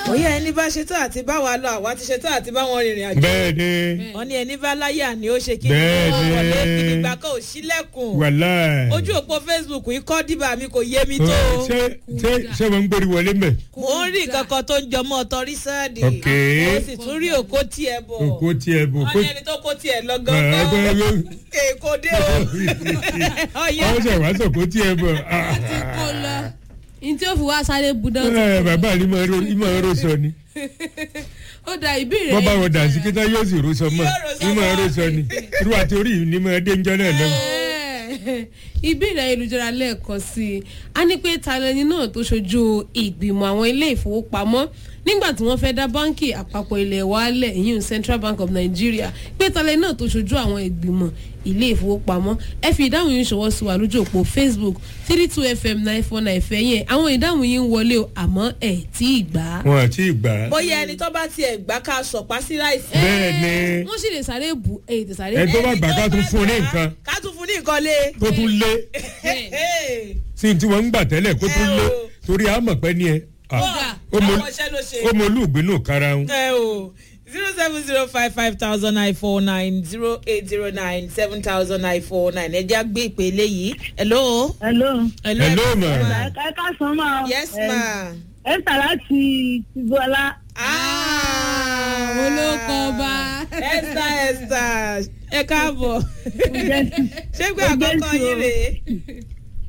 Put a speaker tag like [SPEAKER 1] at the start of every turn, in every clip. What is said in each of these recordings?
[SPEAKER 1] bóyá ẹni bá ṣetán àti bá wa lọ àwa ti ṣetán àti bá wọn rìnrìn àjò
[SPEAKER 2] bẹ́ẹ̀ ni
[SPEAKER 1] wọn ní ẹni bá láyà ni ó ṣe kí
[SPEAKER 2] Bẹ́ẹ̀ ni.
[SPEAKER 1] wọlé fìdígbà kan ò sílẹ̀kùn
[SPEAKER 2] wàhálà
[SPEAKER 1] ojú òpó facebook yìí kọ́ dìbà mi kò yé mi tó o.
[SPEAKER 2] ṣé ṣé ṣé wọn ń gbórí wọlé mẹ.
[SPEAKER 1] mo ń rí kankan tó ń jọmọ́ tọrí sáàdì
[SPEAKER 2] Ok.
[SPEAKER 1] mo sì tún rí òkó tiẹ̀ bọ̀
[SPEAKER 2] òkú tiẹ̀ bò
[SPEAKER 1] wọ́n
[SPEAKER 2] kó
[SPEAKER 1] ní ẹni tó kó tiẹ̀ lọ
[SPEAKER 2] ẹ
[SPEAKER 1] gangan
[SPEAKER 2] gbọ́dọ̀
[SPEAKER 1] èkó dé o ọ̀yá
[SPEAKER 2] wọ́n ṣe wá sọ̀kó tiẹ̀ bọ̀.
[SPEAKER 3] kó lọ ní tí ó fi wá sáré budán
[SPEAKER 2] ẹ bàbá ni mo ro ìmọ̀ ẹ̀rọ sọ ni
[SPEAKER 3] ó da ìbéèrè
[SPEAKER 2] wọ́n bá wọn dà sí kíta yóò sì ro sọ mọ́
[SPEAKER 1] Yóò ro sọ
[SPEAKER 2] ìmọ̀
[SPEAKER 1] mọ́.
[SPEAKER 2] ẹ̀rọ sọ ni irú àti orí yìí ni mo dé ń jẹ́ náà lọ́wọ́.
[SPEAKER 3] ìbéèrè ayélujára lẹ́ẹ̀kan sí i a ní pé talẹ́ni náà tó ṣojú ìgbìmọ̀ àwọn ilé ìfowópamọ́ nígbà tí wọ́n fẹ́ dá báńkì àpapọ̀ ilẹ̀ wa lẹ̀ ìyún Central Bank of Nigeria pé talẹ́ni náà tó ṣojú àwọn ìgbìmọ̀ ilé ìfowópamọ́ ẹ fi ìdáhùn yín ṣọwọ́ sí wa lójú òpó Facebook three two fm nine four nine fẹ́yìn àwọn ìdáhùn yín ń wọlé o àmọ́ ẹ̀ tí ì gbà á.
[SPEAKER 2] wọn àti ìgbà
[SPEAKER 1] bóyá ẹni tó bá tiẹ̀ gbá ká sọ̀pá sí láìsí.
[SPEAKER 2] bẹ́ẹ̀ ni
[SPEAKER 3] wọ́n sì lè sáré bù èyí tẹ̀ sáré
[SPEAKER 2] ẹ
[SPEAKER 3] bù.
[SPEAKER 2] tó bá gbà ká tún fún un ní nǹkan
[SPEAKER 1] ká tún fún ní nǹkan lé.
[SPEAKER 2] tó tún lé sí tí wọ́n ń gbà tẹ́lẹ̀ kó tún lé torí àmọ̀ pẹ́ ni ẹ. Ah, ó mọ-
[SPEAKER 1] àwọn iṣẹ́ ló ṣe.
[SPEAKER 2] ó mọ olúùgbínú karahun.
[SPEAKER 1] ẹ o zero seven zero five five thousand nine four nine zero eight zero nine seven thousand nine four nine ẹ jẹ́ àgbé ìpè eléyìí. hello.
[SPEAKER 4] hello.
[SPEAKER 1] hello,
[SPEAKER 2] Hello,
[SPEAKER 1] ẹ
[SPEAKER 2] ma.
[SPEAKER 1] ma.
[SPEAKER 4] ẹ ká sọ ma.
[SPEAKER 1] yes ma.
[SPEAKER 4] ẹ ń tà láti tìbọlá.
[SPEAKER 1] Ah,
[SPEAKER 3] olóko ọba.
[SPEAKER 1] esther esther ẹ káàbọ̀ ṣé pé àkọ́kọ́ yín rèé.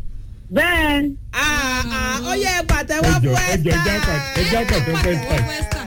[SPEAKER 4] bẹ́ẹ̀
[SPEAKER 1] Ah, ah, ó yẹ pàtẹ́wọ́
[SPEAKER 2] ẹjọ
[SPEAKER 1] fún
[SPEAKER 2] ẹjọ ẹjọ
[SPEAKER 1] esther.
[SPEAKER 2] ẹjọ àpàtẹ fẹsítà